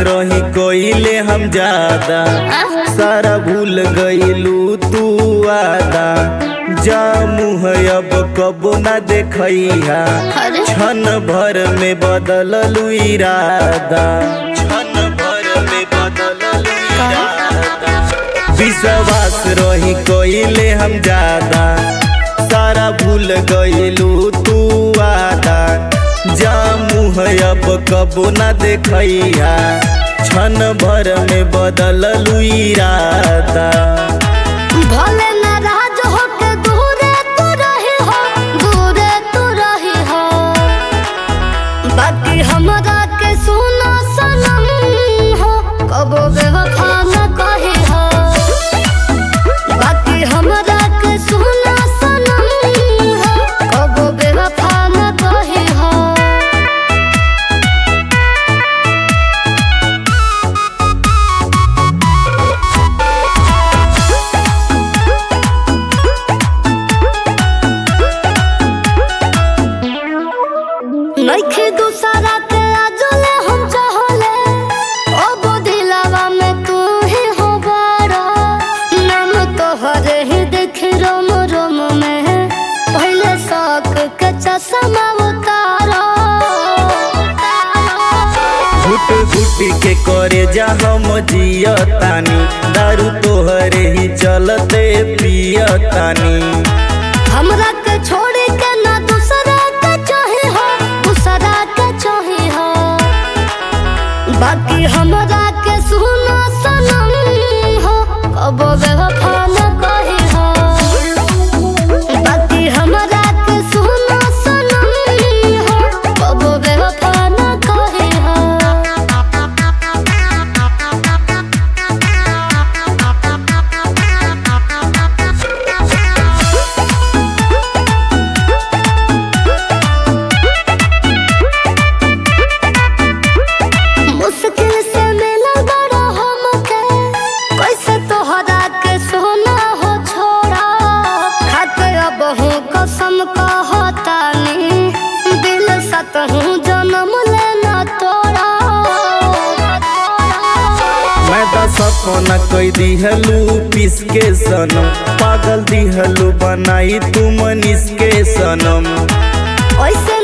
रही कोइले हम ज्यादा सारा भूल गईलू तू आदा जा मुँह अब कबो ना देखैहा अरे क्षण भर में बदललू इरादा क्षण भर में बदललू इरादा विश्वास रही कोइले हम ज्यादा सारा भूल गईलू तू आदा जा मुँह अब कबो ना देखैहा क्षण भर में बदललू इरादा भले नाराज होके दूरे तू रही हो दूरे तू रही हो बाकी हमरा के सुना सनम हो कबो बेवफा न कही हो बाकी हमरा के सुना सनम हो कबो बेवफा न कही हो नइखे दूसरा के आजले हम चाहले ओ दिलावा में तू ही हो बड़ा नाम तोहरे ही देख रोम रोम में पहले शौक के चश्मा उतारा घुट घुट के करे जा हम जियतानी दारू तोहरे ही चलते पियतानी हमरा के छोड़ के ना दूसरा के चाहे हो दूसरा के चाहे हो बाकी हमरा के सुना सनम हो कबो बेवफा न कही हो बाकी हमरा के सुना सनम हो कबो बेवफा न कही हो मुश्किल से मिलल बड़ा हमके कैसे तोहरा के सोना हो छोड़ा खाते अब हूँ कसम कहतानी दिल सत हूँ जन्म लेना तोड़ा मैं तो सपना कई दिहलू पिस के सनम पागल दिहलू बनाई तू मनीष के सनम ऐसे